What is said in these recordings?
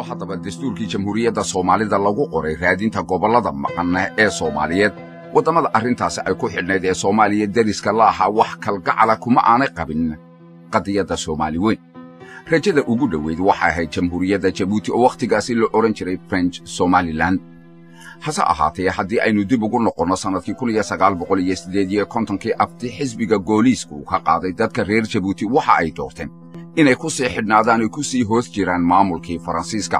haddaba dastuurkii jamhuuriyadda soomaalida lagu qoray raadinta gobollada maqan ee soomaaliyeed waddamada arrintaasi ay ku xidhnayd ee soomaaliya deriska la ahaa wax kalgacala kuma aanay qabin qadiyadda soomaali weyn rajada ugu dhoweyd waxay ahayd jamhuuriyadda jabuuti oo wakhtigaasi la odhan jiray french somalilan hase ahaatee haddii aynu dib ugu noqonno sannadkii kun iyo sagaal boqol iyo siddeed iyo kontonkii abti xisbiga gooliiska uu ka qaaday dadka reer jabuuti waxa ay doorteen inay ku sii xidhnaadaan ay ku sii hoos jiraan maamulkii faransiiska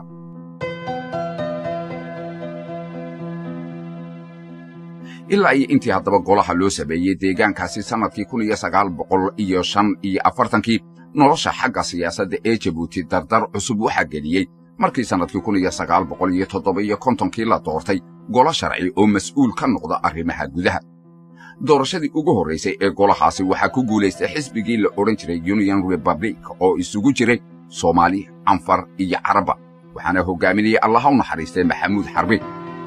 ilaa iyo intii haddaba golaha loo sameeyey deegaankaasi sannadkii kun iyo sagaal boqol iyo shan iyo afartankii nolosha xagga siyaasadda ee jabuuti dardar cusub waxaa geliyey markii sannadkii kun iyo sagaal boqol iyo toddoba iyo kontonkii la doortay golo sharci oo mas'uul ka noqda arrimaha gudaha doorashadii ugu horraysay ee golahaasi waxaa ku guulaystay xisbigii la odhan jiray union republic oo isugu jiray soomaali canfar iyo carabba waxaana hoggaaminayay allaha u naxariistay maxamuud xarbi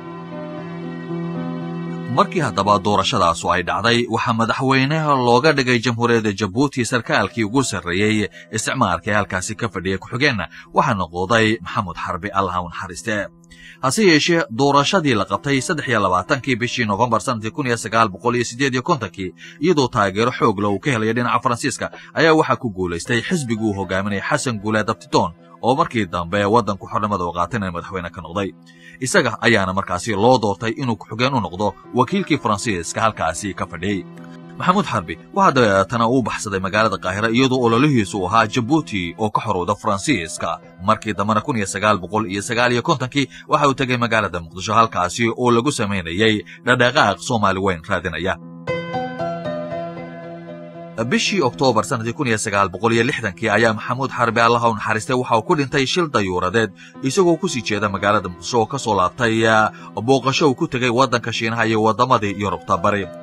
markii haddaba doorashadaasu ay dhacday waxaa madaxweynaha looga dhigay jamhuuriyadda jabuuti sarkaalkii ugu sarreeyey isticmaalka ee halkaasi ka fadhiyay ku-xigeenna waxaa noqoday maxamud xarbi allaha u naxariiste hase yeeshee doorashadii la qabtay saddex iyo labaatankii bishii nofembar sannadkii kun iyo sagaal boqol iyo siddeed iyo kontonkii iyadoo taageero xoog la uu ka helaya dhinaca faransiiska ayaa waxaa ku guulaystay xisbigii uu hogaaminaya xasan guuleed abtitoon oo markii dambe waddanku xornimada u qaatayna madaxweyne ka noqday isaga ayaana markaasi loo doortay inuu ku-xigeen u noqdo wakiilkii faransiiska halkaasi ka fadhiyey maxamuud xarbi waxaa dabeetana uu baxsaday magaalada qaahira iyadoo ololihiisu ahaa jabuuti oo ka xorowda faransiiska markii dambena kun iyo sagaal boqol iyo sagaal iyo kontonkii waxa uu tegay magaalada muqdisho halkaasi oo lagu samaynayey dhadhaqaaq soomaali weyn raadinaya bishii oktoobar sannadkii kun iyo sagaal boqol iyo lixdankii ayaa maxamuud xarbi allaha u naxariistay waxa uu ku dhintay shil dayuuradeed isagoo ku sii jeeda magaalada muqdisho oo ka soo laabtay booqasho uu ku tegay waddanka shiinaha iyo waddamadii yurubta bari